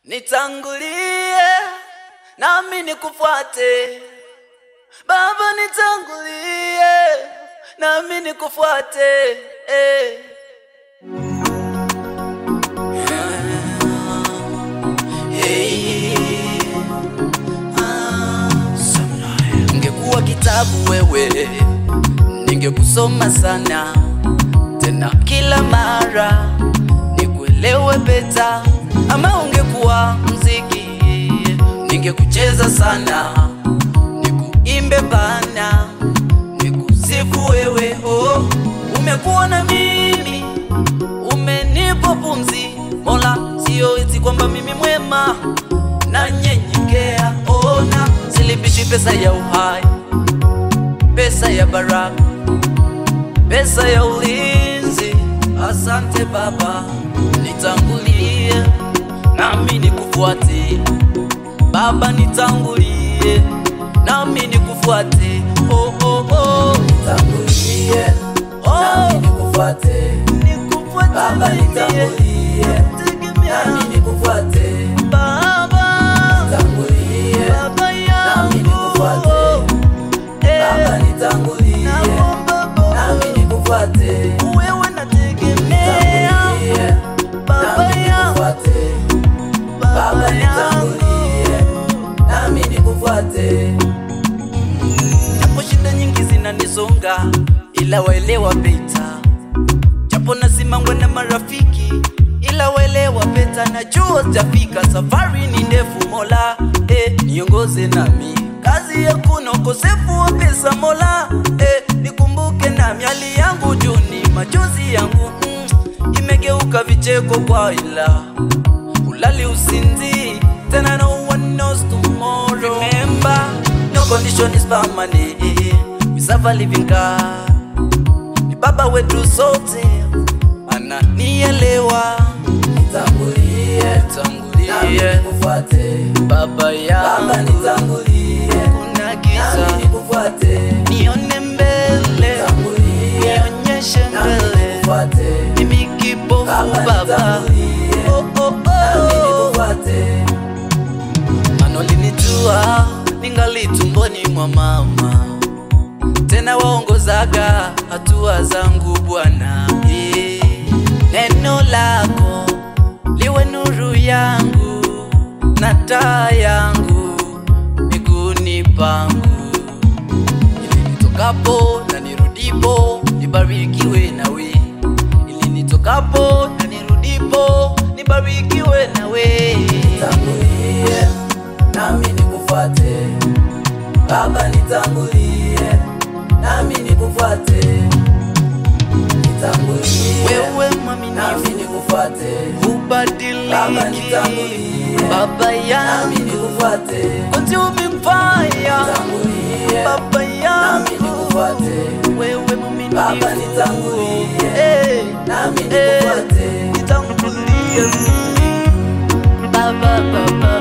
Nitangulie nami nikufuate Baba, nitangulie nami nikufuate eh. Hey. Ah. Ningekuwa kitabu wewe, ningekusoma sana tena kila mara nikuelewe beta, ama ungekuwa mziki, ningekucheza sana nikuimbe bana, nikusifu wewe. Oh, umekuwa na mimi, umenipa pumzi Mola, sio eti kwamba mimi mwema na nyenyekea. Ona, silipishi pesa ya uhai, pesa ya baraka pesa ya ulinzi. Asante Baba, nitangulie nami nikufuate. Baba, nitangulie nami nikufuate. Oh, oh, oh. Nitangulie, Oh. nami nikufuate. Nikufuate Baba, mimi. nitangulie, Tegemea. nami nikufuate. Baba, Nitangulie, Baba nami nikufuate. yangu. Eh, Baba, nitangulie, naomba Baba, nami nikufuate. wewe nategemea. Nitangulie, Baba nami yangu. nikufuate. Baba, nitangulie, nami nikufuate. Japo shida nyingi zinanisonga, ila waelewa beta. Japo nasimangwa na marafiki, ila waelewa beta. Najua sitafika, safari ni ndefu. Mola eh, niongoze nami, kazi hakuna ukosefu wa pesa. Mola eh, nikumbuke nami, hali yangu juni, machozi yangu mm, imegeuka vicheko kwa ila ulali usinzi tena no one knows tomorrow remember no condition is permanent we serve a living God ni baba wetu sote ananielewa Nitangulie, nami tangulie nikufuate. baba Baba, yangu nitangulie, kuna nami giza nikufuate. nione mbele Nitangulie, nionyeshe nami mbele nikufuate. mimi kipofu Baba, baba nitangulie, oh, oh, nami oh. nikufuate. Anolinijua ningali tumboni mwa mama, tena waongozaga hatua zangu Bwana. Eh, Neno lako liwe nuru yangu na taa yangu miguuni pangu, ili nitokapo na nirudipo nibarikiwe nawe, ili nitokapo na nirudipo nibarikiwe nawe. Nitangulie, nami nikufuate. Baba, nitangulie, nami nikufuate. Nitangulie, Wewe nami mwaminifu nikufuate. Baba, ubadiliki, nitangulie, Baba nami yangu, nikufuate. continue mbaya, Nitangulie, Baba nami yangu, nikufuate. wewe mwaminifu, Baba, nitangulie, Eh, nami eh, nikufuate. nitangulie, Baba, Baba,